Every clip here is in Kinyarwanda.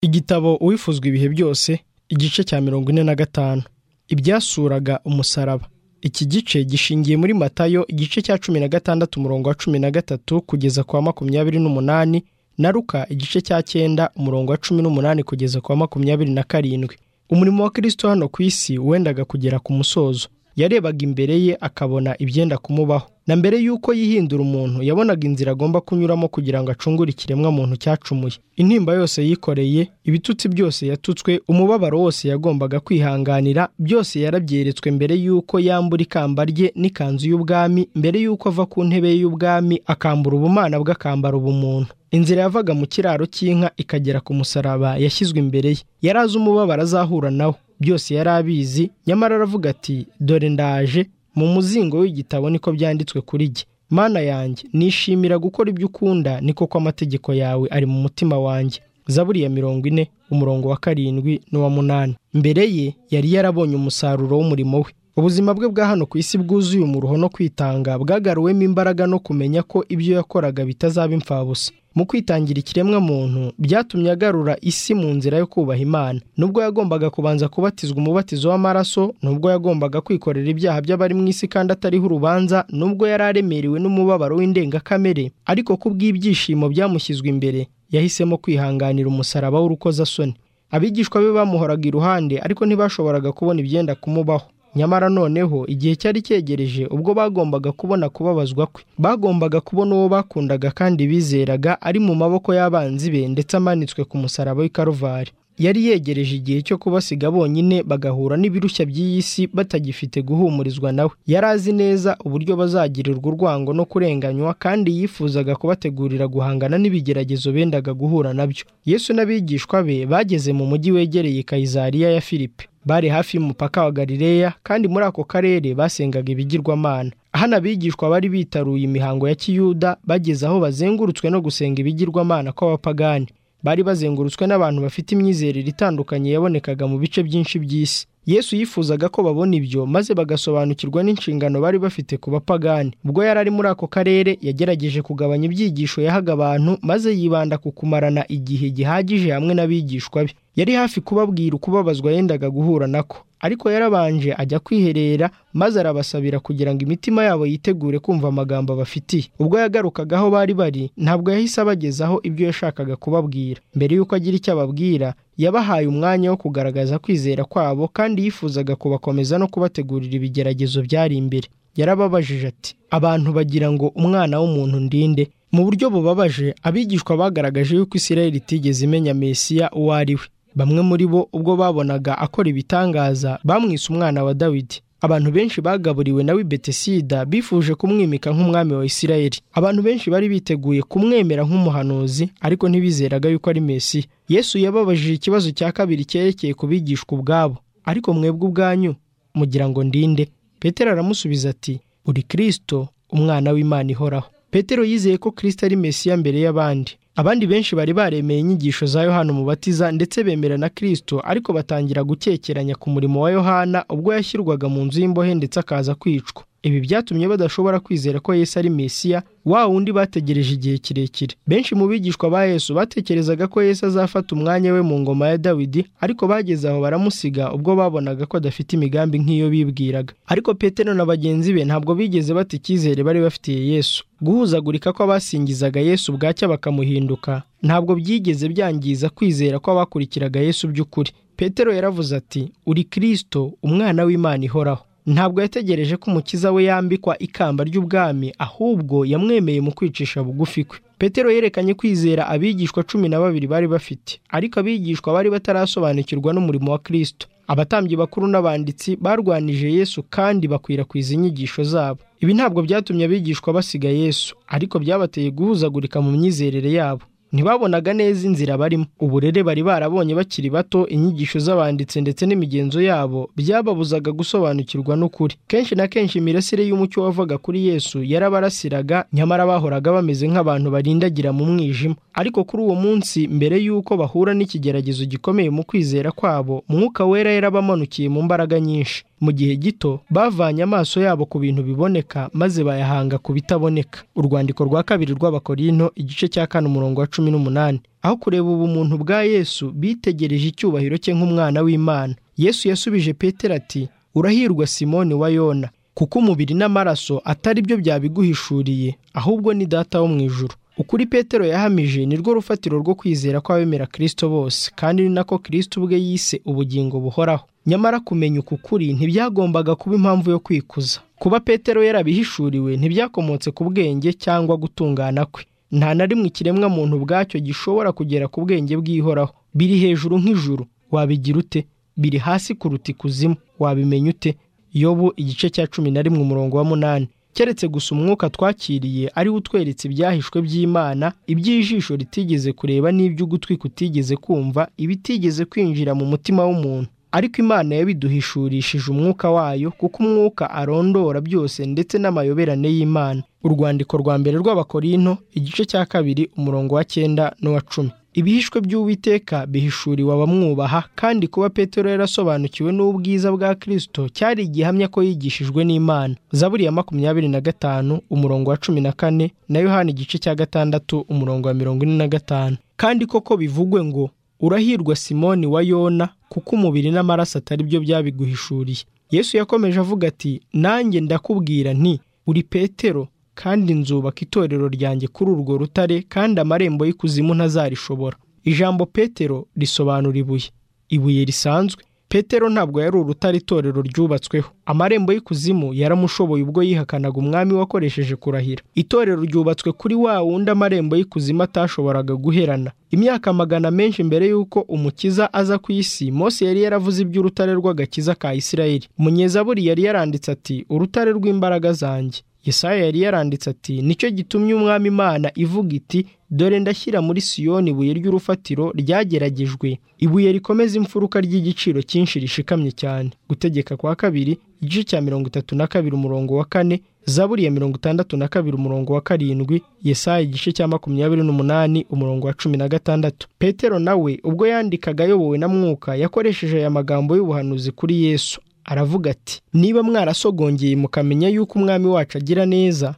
Igitabo uwifuzwa ibihe byose igice cya mirongo ine na gatanu ibyasuraga umusaraba iki gice gishingiye muri matayo igice cya cumi na gatandatu umurongo wa cumi na gatatu kugeza kwa makumyabiri n'umunani na ruka igice cya cyenda umurongo wa cumi n'umunani kugeza kwa makumyabiri na karindwi umurimo wa kirisito hano ku isi wendaga kugera ku musozo yarebaga imbere ye akabona ibyenda kumubaho na mbere y'uko yihindura umuntu yabonaga inzira agomba kunyuramo kugira ngo acungure ikiremwa muntu cyacumuye intimba yose yikoreye ibitutsi byose yatutswe umubabaro wose yagombaga kwihanganira byose yarabyeretswe mbere y'uko yambura ikamba rye n'ikanzu y'ubwami mbere y'uko ava ku ntebe y'ubwami akambura ubumana bwe akambara ubumuntu inzira yavaga mu kiraro cy'inka ikagera ku musaraba yashyizwe imbere ye yari azi umubabaro azahura nawo byose yari abizi nyamara aravuga ati dore ndaje mu muzingo w'igitabo niko byanditswe kuri jye mana yanjye nishimira gukora ibyo ukunda niko ko amategeko yawe ari mu mutima wanjye zaburi ya mirongo ine umurongo wa karindwi n'uwa munani mbere ye yari yarabonye umusaruro w'umurimo we ubuzima bwe bwa hano ku isi bwuzuye umuruho no kwitanga bwagaruwemo imbaraga no kumenya ko ibyo yakoraga bitazaba imfabusa mu kwitangira ikiremwa muntu byatumye agarura isi mu nzira yo kubaha imana nubwo yagombaga kubanza kubatizwa umubatizo w'amaraso nubwo yagombaga kwikorera ibyaha by'abari mu isi kandi atariho urubanza nubwo yari aremerewe n'umubabaro w'indengakamere ariko kubw'ibyishimo byamushyizwe imbere yahisemo kwihanganira umusaraba w'urukozasoni abigishwa be bamuhoraga iruhande ariko ntibashoboraga kubona ibyenda kumubaho nyamara noneho igihe cyari cyegereje ubwo bagombaga kubona kubabazwa kwe bagombaga kubona uwo bakundaga kandi bizeraga ari mu maboko y'abanzi be ndetse amanitswe ku musaraba w'i karuvari yari yegereje igihe cyo kubasiga bonyine bagahura n'ibirushya by'iyi si batagifite guhumurizwa nawe yari azi neza uburyo bazagirirwa urwango no kurenganywa kandi yifuzaga kubategurira guhangana n'ibigeragezo bendaga guhura nabyo yesu n'abigishwa be bageze mu mujyi wegereye kayizariya ya filipe bari hafi y'umupaka wa galileya kandi muri ako karere basengaga ibigirwamana hano abigishwa bari bitaruye imihango ya kiyuda bageze aho bazengurutswe no gusenga ibigirwamana kw'abapagani bari bazengurutswe n'abantu bafite imyizerere itandukanye yabonekaga mu bice byinshi by'isi yesu yifuzaga ko babona ibyo maze bagasobanukirwa n'inshingano bari bafite ku bapagani ubwo yari ari muri ako karere yagerageje kugabanya ibyigisho yahaga abantu maze yibanda ku kumarana igihe gihagije hamwe n'abigishwa be yari hafi kubabwira ukubabazwa yendaga guhura nako ariko yarabanje ajya kwiherera maze arabasabira kugira ngo imitima yabo yitegure kumva amagambo abafitiye ubwo yagarukaga aho bari bari ntabwo yahise abagezaho ibyo yashakaga kubabwira mbere y'uko agira icyo ababwira yabahaye umwanya wo kugaragaza kwizera kwabo kandi yifuzaga kubakomeza no kubategurira ibigeragezo byari imbere yarababajije ati abantu bagira ngo umwana w'umuntu ndinde mu buryo bubabaje abigishwa bagaragaje yuko isirayeli itigeze imenya mesiya uwo ari we bamwe muri bo ubwo babonaga akora ibitangaza bamwise umwana wa dawidi abantu benshi bagaburiwe nawe betesida bifuje kumwimika nk'umwami wa isirayeli abantu benshi bari biteguye kumwemera nk'umuhanuzi ariko ntibizeraga yuko ari mesi yesu yababajije ikibazo cya kabiri cyerekeye ku bigishwa ubwabo ariko mwebwe ubwanyu mugira ngo ndinde petero aramusubiza ati uri kirisito umwana w'imana ihoraho petero yizeye ko kirisito ari mesiya mbere y'abandi abandi benshi bari baremeye inyigisho za yohana umubatiza ndetse bemera na kirisito ariko batangira gukekeranya ku murimo wa yohana ubwo yashyirwaga mu nzu y'imbohe ndetse akaza kwicwa ibi byatumye badashobora kwizera ko yesu ari mesiya wa wundi bategereje igihe kirekire benshi mu bigishwa ba yesu batekerezaga ko yesu azafata umwanya we mu ngoma ya dawidi ariko bageze aho baramusiga ubwo babonaga ko adafite imigambi nk'iyo bibwiraga ariko petero na bagenzi be ntabwo bigeze bata icyizere bari bafitiye yesu guhuzagurika kw'abasingizaga yesu bwacya bakamuhinduka ntabwo byigeze byangiza kwizera kw'abakurikiraga yesu by'ukuri petero yaravuze ati uri kirisito umwana w'imana ihoraho ntabwo yategereje ko umukiza we yambikwa ikamba ry'ubwami ahubwo yamwemeye mu kwicisha bugufi kwe petero yerekanye kwizera abigishwa cumi na babiri bari bafite ariko abigishwa bari batarasobanukirwa n'umurimo wa kirisito abatambyi bakuru n'abanditsi barwanije yesu kandi bakwirakwiza inyigisho zabo ibi ntabwo byatumye abigishwa basiga yesu ariko byabateye guhuzagurika mu myizerere yabo ntibabonaga neza inzira barimo uburere bari barabonye bakiri bato inyigisho z'abanditse ndetse n'imigenzo yabo byababuzaga gusobanukirwa n'ukuri kenshi na kenshi imirasire y'umucyo wavaga kuri yesu yarabarasiraga nyamara bahoraga bameze nk'abantu barindagira mu mwijima ariko kuri uwo munsi mbere y'uko bahura n'ikigeragezo gikomeye mu kwizera kwabo mwuka wera yarabamanukiye mu mbaraga nyinshi mu gihe gito bavanye amaso yabo ku bintu biboneka maze bayahanga ku bitaboneka urwandiko rwa kabiri rw'abakorinto igice cya kane umurongo wa cumi n'umunani aho kureba ubumuntu bwa yesu bitegereje icyubahiro cye nk'umwana w'imana yesu yasubije petero ati urahirwa simoni wa yona kuko umubiri n'amaraso atari byo byabiguhishuriye ahubwo ni data wo mu ijuru ukuri petero yahamije ni rwo rufatiro rwo kwizera kw'abemera kirisito bose kandi ni nako kirisito ubwe yise ubugingo buhoraho nyamara kumenya uku kuri ntibyagombaga kuba impamvu yo kwikuza kuba petero yarabihishuriwe ntibyakomotse ku bwenge cyangwa gutungana kwe nta na rimwe ikiremwa muntu ubwacyo gishobora kugera ku bwenge bw'ihoraho biri hejuru nk'ijuru wabigira ute biri hasi kuruta ikuzimu wabimenya ute yobu igice cya cumi na rimwe umurongo wa munani keretse gusa umwuka twakiriye ari utweretse ibyahishwe by'imana iby'ijisho ritigeze kureba n'iby'ugutwi kutigeze kumva ibitigeze kwinjira mu mutima w'umuntu ariko imana yabiduhishurishije umwuka wayo kuko umwuka arondora byose ndetse n'amayoberane y'imana urwandiko rwa mbere rw'abakorinto igice cya kabiri umurongo wa cyenda n'uwa cumi ibihishwe by'uwiteka bihishuriwe abamwubaha kandi kuba petero yarasobanukiwe n'ubwiza bwa kirisito cyari igihamya ko yigishijwe n'imana zaburi ya makumyabiri na gatanu umurongo wa cumi na kane na yohani igice cya gatandatu umurongo wa mirongo ine na gatanu kandi koko bivugwe ngo urahirwa simoni wa yona kuko umubiri n'amaraso atari byo byabiguhishuriye yesu yakomeje avuga ati nanjye ndakubwira nti uri petero kandi nzubaka itorero ryanjye kuri urwo rutare kandi amarembo y'ikuzimu ntazarishobora ijambo petero risobanura ibuye ibuye risanzwe petero ntabwo yari urutare itorero ryubatsweho amarembo y'ikuzimu yaramushoboye ubwo yihakanaga umwami wakoresheje kurahira itorero ryubatswe kuri wa wundi amarembo y'ikuzimu atashoboraga guherana imyaka magana menshi mbere y'uko umukiza aza ku isi mose yari yaravuze iby'urutare rw'agakiza ka isirayeli munyezaburi yari yaranditse ati urutare rw'imbaraga zanjye Yesaya yari yaranditse ati nicyo gitumye umwami imana ivuga iti dore ndashyira muri siyoni ibuye ry'urufatiro ryageragejwe ibuye rikomeza imfuruka ry'igiciro cyinshi rishikamye cyane gutegeka kwa kabiri igice cya mirongo itatu na kabiri umurongo wa kane zaburi ya mirongo itandatu na kabiri umurongo wa karindwi Yesaya igice cya makumyabiri n'umunani umurongo wa cumi na gatandatu petero nawe ubwo yandikaga ayobowe na mwuka yakoresheje aya magambo y'ubuhanuzi kuri yesu aravuga ati niba mwarasogongeye mukamenya yuko umwami wacu agira neza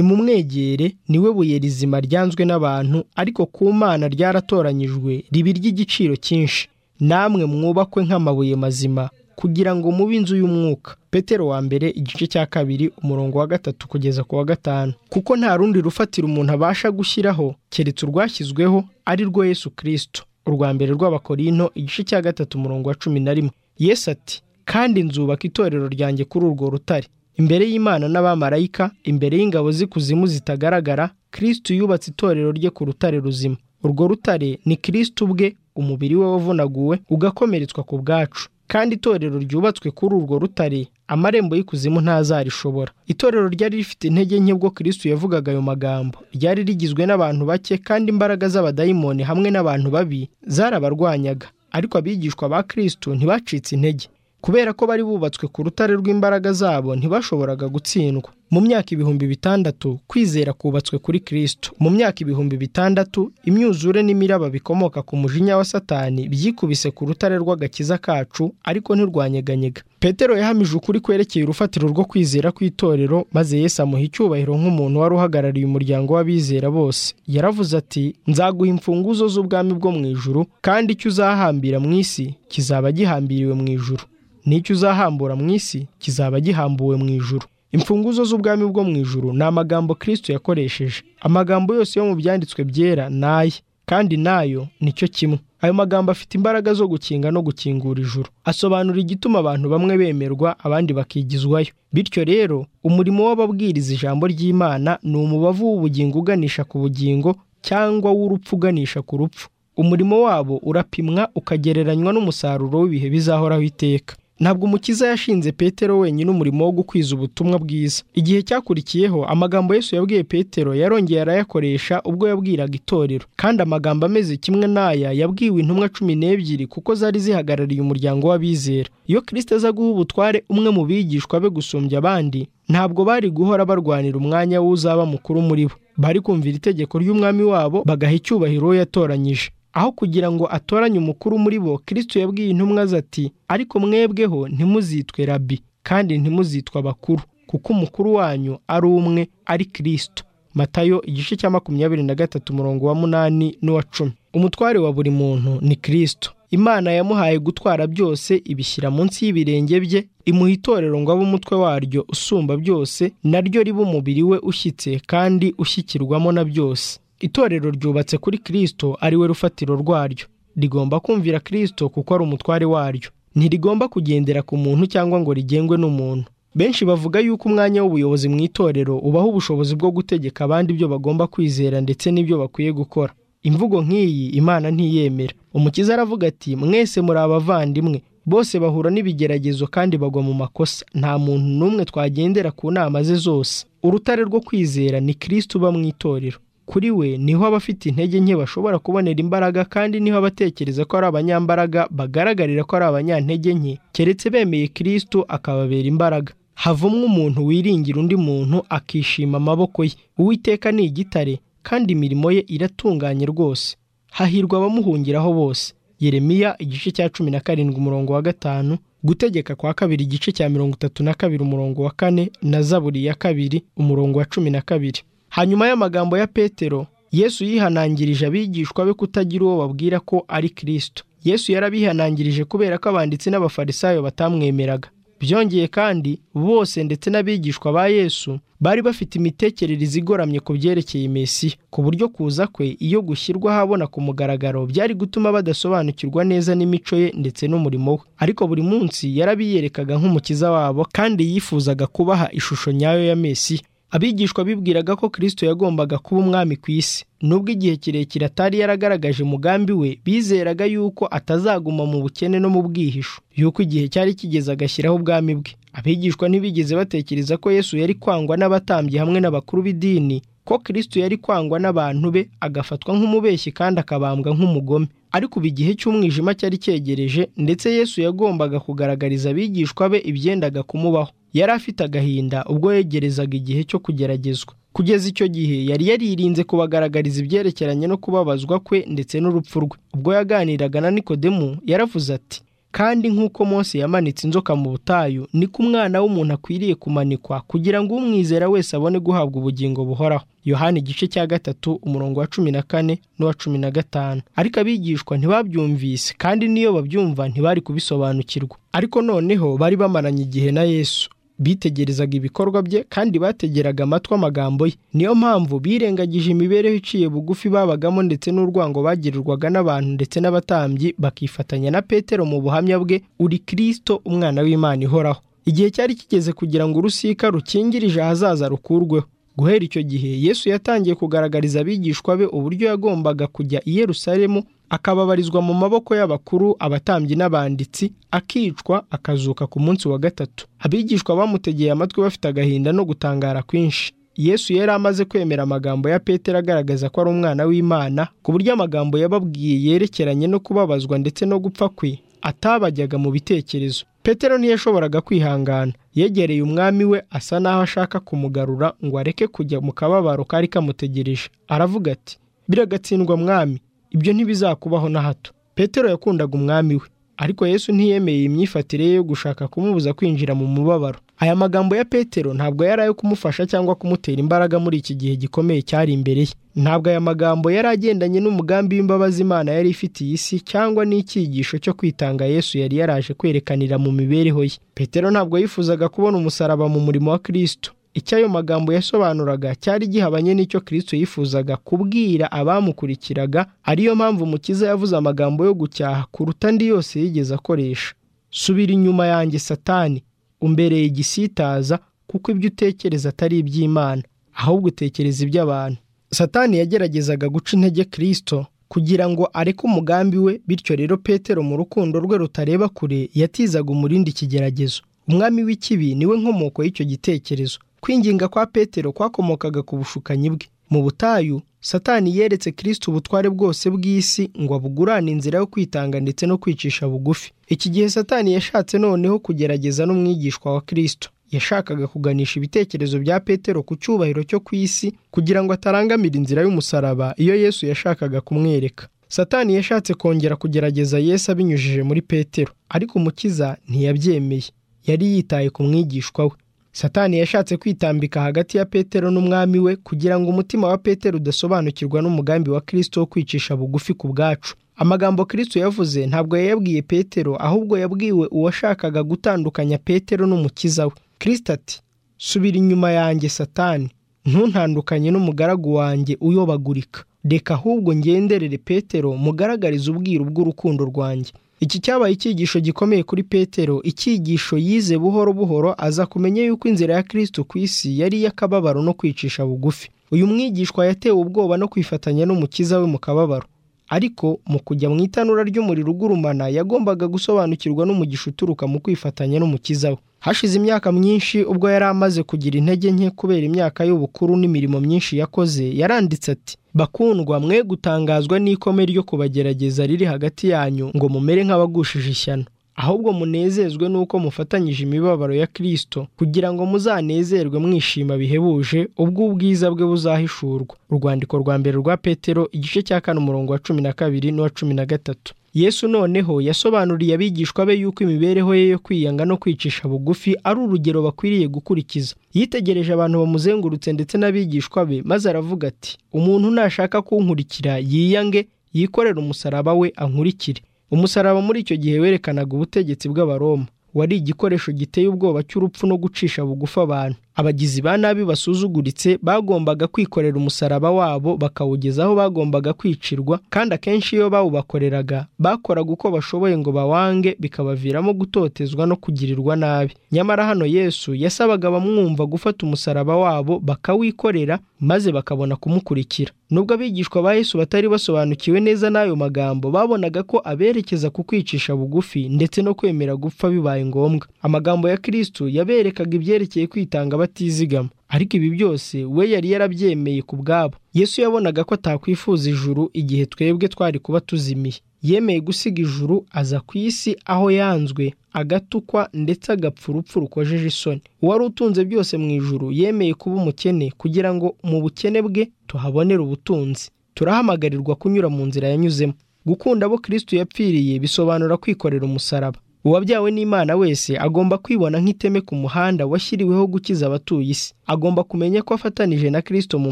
nimumwegere niwe buye rizima ryanzwe n'abantu ariko ku mana ryaratoranyijwe riba iry'igiciro cyinshi namwe mwubakwe nk'amabuye mazima kugira ngo mube inzu y'umwuka petero wa mbere igice cya kabiri umurongo wa gatatu kugeza ku wa gatanu kuko nta rundi rufatira umuntu abasha gushyiraho keretse urwashyizweho ari rwo yesu kirisito urwa mbere rw'abakorino igice cya gatatu umurongo wa cumi na rimwe yesu ati kandi nzubaka itorero ryanjye kuri urwo rutare imbere y'imana n'abamarayika imbere y'ingabo z'ikuzimu zitagaragara kirisiti yubatse itorero rye ku rutare ruzima urwo rutare ni kirisiti ubwe umubiri we wavunaguwe ugakomeretswa ku bwacu kandi itorero ryubatswe kuri urwo rutare amarembo y'ikuzimu ntazarishobora itorero ryari rifite intege nke bwo kirisiti yavugaga ayo magambo ryari rigizwe n'abantu bake kandi imbaraga z'abadayimoni hamwe n'abantu babi zarabarwanyaga ariko abigishwa ba kirisiti ntibacitse intege kubera ko bari bubatswe ku rutare rw'imbaraga zabo ntibashoboraga gutsindwa mu myaka ibihumbi bitandatu kwizera kubatswe kuri kirisito mu myaka ibihumbi bitandatu imyuzure n'imiraba bikomoka ku mujinya wa satani byikubise ku rutare rw'agakiza kacu ariko ntirwanyeganyega petero yahamije ukuri kwerekeye urufatiro rwo kwizera kw'itorero maze yesu amuha icyubahiro nk'umuntu wari uhagarariye umuryango w'abizera bose yaravuze ati nzaguha imfunguzo z'ubwami bwo mu ijuru kandi icyo uzahambira mu isi kizaba gihambiriwe mu ijuru n'icyo uzahambura mu isi kizaba gihambuwe mu ijuru imfunguzo z'ubwami bwo mu ijuru ni amagambo kirisito yakoresheje amagambo yose yo mu byanditswe byera ni aye kandi nayo nicyo kimwe ayo magambo afite imbaraga zo gukinga no gukingura ijuru asobanura igituma abantu bamwe bemerwa abandi bakigizwayo bityo rero umurimo w'ababwiriza ijambo ry'imana ni umubavu w'ubugingo uganisha ku bugingo cyangwa w'urupfu uganisha ku rupfu umurimo wabo urapimwa ukagereranywa n'umusaruro w'ibihe bizahoraho iteka ntabwo umukiza yashinze petero wenyine umurimo wo gukwiza ubutumwa bwiza igihe cyakurikiyeho amagambo yesu yabwiye petero yarongeye arayakoresha ubwo yabwiraga itorero kandi amagambo ameze kimwe n'aya yabwiwe intumwa cumi n'ebyiri kuko zari zihagarariye umuryango w'abizera iyo kirisita aza guha ubutware umwe mu bigishwa be gusumbya abandi ntabwo bari guhora barwanira umwanya w'uzaba mukuru muri bo bari kumvira itegeko ry'umwami wabo bagaha icyubahiro uwo yatoranyije aho kugira ngo atoranye umukuru muri bo kirisito yabwiye intumwa ati ariko mwebweho ntimuzitwe rabi kandi ntimuzitwe abakuru kuko umukuru wanyu ari umwe ari kirisito matayo igice cya makumyabiri na gatatu umurongo wa munani n'uwa cumi umutware wa buri muntu ni kirisito imana yamuhaye gutwara byose ibishyira munsi y'ibirenge bye imuha itorero ngo abe umutwe waryo usumba byose naryo riba umubiri we ushyitse kandi ushyikirwamo na byose itorero ryubatse kuri kirisito ariwe rufatiro rwaryo rigomba kumvira kirisito kuko ari umutware waryo ntirigomba kugendera ku muntu cyangwa ngo rigengwe n'umuntu benshi bavuga yuko umwanya w'ubuyobozi mu itorero ubaha ubushobozi bwo gutegeka abandi ibyo bagomba kwizera ndetse n'ibyo bakwiye gukora imvugo nk'iyi imana ntiyemera umukiza aravuga ati mwese muri abavandimwe bose bahura n'ibigeragezo kandi bagwa mu makosa nta muntu n'umwe twagendera ku nama ze zose urutare rwo kwizera ni kirisito uba mu itorero kuri we niho abafite intege nke bashobora kubonera imbaraga kandi niho abatekereza ko ari abanyambaraga bagaragarira ko ari abanyantege nke keretse bemeye kirisito akababera imbaraga havumwe umuntu wiringira undi muntu akishima amaboko ye uwiteka ni igitare kandi imirimo ye iratunganye rwose hahirwa abamuhungiraho bose yeremiya igice cya cumi na karindwi umurongo wa gatanu gutegeka kwa kabiri igice cya mirongo itatu na kabiri umurongo wa kane na zaburi ya kabiri umurongo wa cumi na kabiri hanyuma y'amagambo ya petero yesu yihanangirije abigishwa be kutagira uwo babwira ko ari kirisito yesu yarabihanangirije kubera ko abanditsi n'abafarisayo batamwemeraga byongeye kandi bose ndetse n'abigishwa ba yesu bari bafite imitekerereze igoramye ku byerekeye mesiya ku buryo kuza kwe iyo gushyirwa ahabona ku mugaragaro byari gutuma badasobanukirwa neza n'imico ye ndetse n'umurimo we ariko buri munsi yarabiyerekaga nk'umukiza wabo kandi yifuzaga kubaha ishusho nyayo ya mesiya abigishwa bibwiraga ko kirisito yagombaga kuba umwami ku isi nubwo igihe kirekire atari yaragaragaje umugambi we bizeraga yuko atazaguma mu bukene no mu bwihisho yuko igihe cyari kigeze agashyiraho ubwami bwe abigishwa ntibigeze batekereza ko yesu yari kwangwa n'abatambyi hamwe n'abakuru b'idini ko kirisito yari kwangwa n'abantu be agafatwa nk'umubeshyi kandi akabambwa nk'umugome ariko ubu igihe cy'umwijima cyari cyegereje ndetse yesu yagombaga kugaragariza abigishwa be ibyendaga kumubaho yari afite agahinda ubwo yegerezaga igihe cyo kugeragezwa kugeza icyo gihe yari yaririnze kubagaragariza ibyerekeranye no kubabazwa kwe ndetse n'urupfu rwe ubwo yaganiraga na nikodemu yaravuze ati kandi nk'uko Mose yamanitse inzoka mu butayu niko umwana w'umuntu akwiriye kumanikwa kugira ngo umwizera wese abone guhabwa ubugingo buhoraho yohani igice cya gatatu umurongo wa cumi na kane n'uwa cumi na gatanu ariko abigishwa ntibabyumvise kandi n'iyo babyumva ntibari kubisobanukirwa ariko noneho bari bamaranye igihe na yesu bitegerezaga ibikorwa bye kandi bategeraga amatwi amagambo ye niyo mpamvu birengagije imibereho iciye bugufi babagamo ndetse n'urwango bagirirwaga n'abantu ndetse n'abatambyi bakifatanya na petero mu buhamya bwe uri kirisito umwana w'imana ihoraho igihe cyari kigeze kugira ngo urusika rukingirije ahazaza rukurweho guhera icyo gihe yesu yatangiye kugaragariza abigishwa be uburyo yagombaga kujya i Yerusalemu akababarizwa mu maboko y'abakuru abatambyi n'abanditsi akicwa akazuka ku munsi wa gatatu abigishwa bamutegeye amatwi bafite agahinda no gutangara kwinshi yesu yari amaze kwemera amagambo ya petero agaragaza ko ari umwana w'imana ku buryo amagambo yababwiye yerekeranye no kubabazwa ndetse no gupfa kwe atabajyaga mu bitekerezo petero ntiyashoboraga kwihangana yegereye umwami we asa n'aho ashaka kumugarura ngo areke kujya mu kababaro kari kamutegereje aravuga ati biragatsindwa mwami ibyo ntibizakubaho na hato petero yakundaga umwami we ariko yesu ntiyemeye imyifatire ye yo gushaka kumubuza kwinjira mu mubabaro aya magambo ya petero ntabwo yari ayo kumufasha cyangwa kumutera imbaraga muri iki gihe gikomeye cyari imbere ye ntabwo aya magambo yari agendanye n'umugambi w'imbabazi imana yari ifitiye isi cyangwa n'icyigisho cyo kwitanga yesu yari yaraje kwerekanira mu mibereho ye petero ntabwo yifuzaga kubona umusaraba mu murimo wa kirisito icyo ayo magambo yasobanuraga cyari gihabanye n'icyo kirisito yifuzaga kubwira abamukurikiraga ariyo mpamvu umukiza yavuze amagambo yo gucyaha kuruta andi yose yigeze akoresha subira inyuma yanjye satani umbereye igisitaza kuko ibyo utekereza atari iby'imana ahubwo utekereza iby'abantu satani yageragezaga guca intege kirisito kugira ngo areke umugambi we bityo rero petero mu rukundo rwe rutareba kure yatizaga umurindi ikigeragezo umwami w'ikibi niwe nkomoko y'icyo gitekerezo kwinginga kwa petero kwakomokaga ku bushukanyi bwe mu butayu satani yeretse kirisito ubutware bwose bw'isi ngo abugurane inzira yo kwitanga ndetse no kwicisha bugufi iki gihe satani yashatse noneho kugerageza n'umwigishwa wa kirisito yashakaga kuganisha ibitekerezo bya petero ku cyubahiro cyo ku isi kugira ngo atarangamira inzira y'umusaraba iyo yesu yashakaga kumwereka satani yashatse kongera kugerageza yesu abinyujije muri petero ariko umukiza ntiyabyemeye yari yitaye ku mwigishwa we satani yashatse kwitambika hagati ya petero n'umwami we kugira ngo umutima wa petero udasobanukirwa n'umugambi wa kirisito wo kwicisha bugufi ku bwacu amagambo kirisito yavuze ntabwo yayabwiye petero ahubwo yabwiwe uwashakaga gutandukanya petero n'umukiza we kirisito ati subira inyuma yanjye satani ntuntandukanye n'umugaragu wanjye uyobagurika reka ahubwo ngenderere petero mugaragarize ubwiru bw'urukundo rwanjye iki cyabaye icyigisho gikomeye kuri petero icyigisho yize buhoro buhoro aza kumenya yuko inzira ya kirisito ku isi yari iy'akababaro no kwicisha bugufi uyu mwigishwa yatewe ubwoba no kwifatanya n'umukiza we mu kababaro ariko mu kujya mu itanura ry'umuriro ugurumana yagombaga gusobanukirwa n'umugisha uturuka mu kwifatanya n'umukiza we hashize imyaka myinshi ubwo yari amaze kugira intege nke kubera imyaka y'ubukuru n'imirimo myinshi yakoze yaranditse ati bakundwa mwe gutangazwa n'ikome ryo kubagerageza riri hagati yanyu ngo mumere nk'abagushije ishyano ahubwo munezezwe n'uko mufatanyije imibabaro ya kirisito kugira ngo muzanezerwe mwishima bihebuje ubwo ubwiza bwe buzahishurwa urwandiko rwa mbere rwa petero igice cya kane umurongo wa cumi na kabiri n'uwa cumi na gatatu yesu noneho yasobanuriye abigishwa be yuko imibereho ye yo kwiyanga no kwicisha bugufi ari urugero bakwiriye gukurikiza yitegereje abantu bamuzengurutse ndetse n'abigishwa be maze aravuga ati umuntu nashaka kunkurikira yiyange yikorere umusaraba we ankurikire umusaraba muri icyo gihe werekanaga ubutegetsi bw'abaroma wari igikoresho giteye ubwoba cy'urupfu no gucisha bugufi abantu abagizi ba nabi basuzuguritse bagombaga kwikorera umusaraba wabo bakawugeza aho bagombaga kwicirwa kandi akenshi iyo bawubakoreraga bakoraga uko bashoboye ngo bawange bikabaviramo gutotezwa no kugirirwa nabi nyamara hano yesu yasabaga abamwumva gufata umusaraba wabo bakawikorera maze bakabona kumukurikira nubwo abigishwa ba yesu batari basobanukiwe neza n'ayo magambo babonaga ko aberekeza ku kwicisha bugufi ndetse no kwemera gupfa bibaye ngombwa amagambo ya kirisito yaberekaga ibyerekeye kwitanga batizigama ariko ibi byose we yari yarabyemeye ku bwabo yesu yabonaga ko atakwifuza ijuru igihe twebwe twari kuba tuzimiye yemeye gusiga ijuru aza ku isi aho yanzwe agatukwa ndetse agapfa urupfu rukojeje isoni uwari utunze byose mu ijuru yemeye kuba umukene kugira ngo mu bukene bwe tuhabonere ubutunzi turahamagarirwa kunyura mu nzira yanyuzemo gukunda abo kirisito yapfiriye bisobanura kwikorera umusaraba uwabyawe n'imana wese agomba kwibona nk'iteme ku muhanda washyiriweho gukiza abatuye isi agomba kumenya ko afatanije na kirisito mu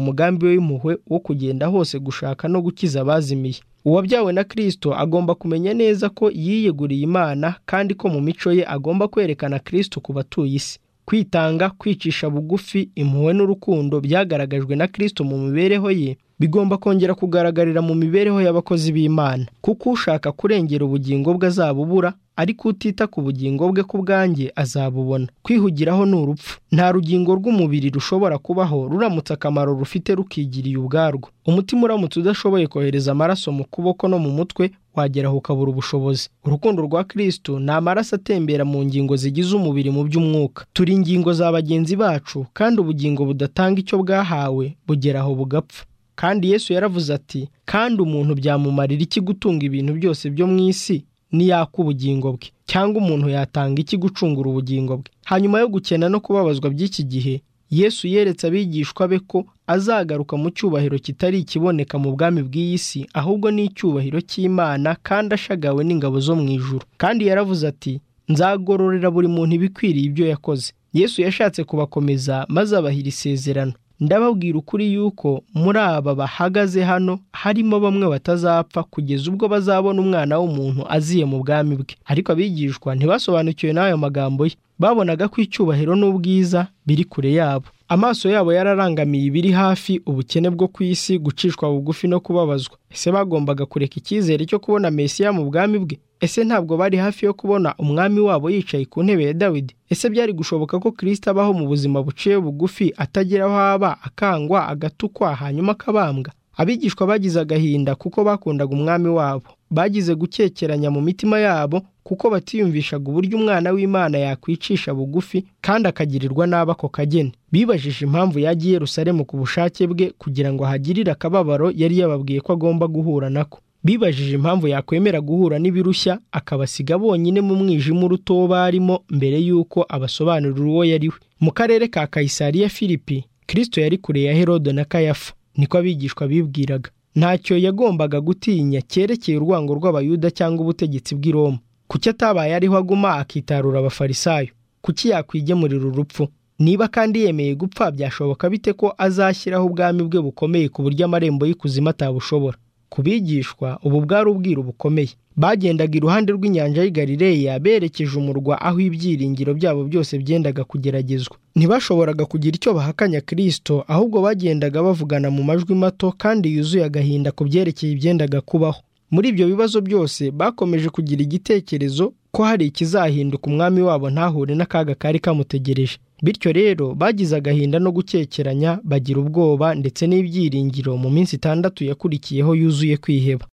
mugambi we w'impuhwe wo kugenda hose gushaka no gukiza abazimiye uwabyawe na kirisito agomba kumenya neza ko yiyeguriye imana kandi ko mu mico ye agomba kwerekana kirisito ku batuye isi kwitanga kwicisha bugufi impuhwe n'urukundo byagaragajwe na kirisito mu mibereho ye bigomba kongera kugaragarira mu mibereho y'abakozi b'imana kuko ushaka kurengera ubugingo bwe azabubura ariko utita ku bugingo bwe ku bwanjye azabubona kwihugiraho ni urupfu nta rugingo rw'umubiri rushobora kubaho ruramutse akamaro rufite rukigiriye ubwarwo umutima uramutse udashoboye kohereza amaraso mu kuboko no mu mutwe wageraho ukabura ubushobozi urukundo rwa kirisito ni amaraso atembera mu ngingo zigize umubiri mu by'umwuka turi ingingo za bagenzi bacu kandi ubugingo budatanga icyo bwahawe bugeraho bugapfa kandi yesu yaravuze ati kandi umuntu byamumarira iki gutunga ibintu byose byo mu isi niyaka ubugingo bwe cyangwa umuntu yatanga iki gucungura ubugingo bwe hanyuma yo gukena no kubabazwa by'iki gihe yesu yeretse abigishwa be ko azagaruka mu cyubahiro kitari ikiboneka mu bwami bw'iyi si ahubwo ni icyubahiro cy'imana kandi ashagawe n'ingabo zo mu ijuru kandi yaravuze ati nzagororera buri muntu ibikwiriye ibyo yakoze yesu yashatse kubakomeza maze abahira isezerano ndababwira ukuri yuko muri aba bahagaze hano harimo bamwe batazapfa kugeza ubwo bazabona umwana w'umuntu aziye mu bwami bwe ariko abigishwa ntibasobanukiwe n'ayo magambo ye babonaga ko icyubahiro n'ubwiza biri kure yabo amaso yabo yararangamiye ibiri hafi ubukene bwo ku isi gucishwa bugufi no kubabazwa ese bagombaga kureka icyizere cyo kubona mesiya mu bwami bwe ese ntabwo bari hafi yo kubona umwami wabo yicaye ku ntebe ya dawidi ese byari gushoboka ko kirisita abaho mu buzima buciye bugufi atagira aho aba akangwa agatukwa hanyuma akabambwa abigishwa bagize agahinda kuko bakundaga umwami wabo bagize gukekeranya mu mitima yabo kuko batiyumvishaga uburyo umwana w'imana yakwicisha bugufi kandi akagirirwa nabi ako kageni bibajije impamvu yagiye Yerusalemu ku bushake bwe kugira ngo ahagirire akababaro yari yababwiye ko agomba guhura nako bibajije impamvu yakwemera guhura n'ibirushya akabasiga bonyine mu mwijima urutoba arimo mbere y'uko abasobanurira uwo yari we mu karere ka kayisariya filipi kirisito yari kure ya herodo na kayafa niko abigishwa bibwiraga ntacyo yagombaga gutinya cyerekeye urwango rw'abayuda cyangwa ubutegetsi bw'i Roma kuki atabaye ariho aguma akitarura abafarisayo kuki yakwigemurira urupfu niba kandi yemeye gupfa byashoboka bite ko azashyiraho ubwami bwe bukomeye ku buryo amarembo y'ikuzimu atabushobora ku bigishwa ubu bwari ubwiru bukomeye bagendaga iruhande rw'inyanja y'i Galileya berekeje umurwa aho ibyiringiro byabo byose byendaga kugeragezwa ntibashoboraga kugira icyo bahakanya kirisito ahubwo bagendaga bavugana mu majwi mato kandi yuzuye agahinda ku byerekeye ibyendaga kubaho muri ibyo bibazo byose bakomeje kugira igitekerezo ko hari ikizahinduka umwami wabo ntahure n'akaga kari kamutegereje bityo rero bagize agahinda no gukekeranya bagira ubwoba ndetse n'ibyiringiro mu minsi itandatu yakurikiyeho yuzuye kwiheba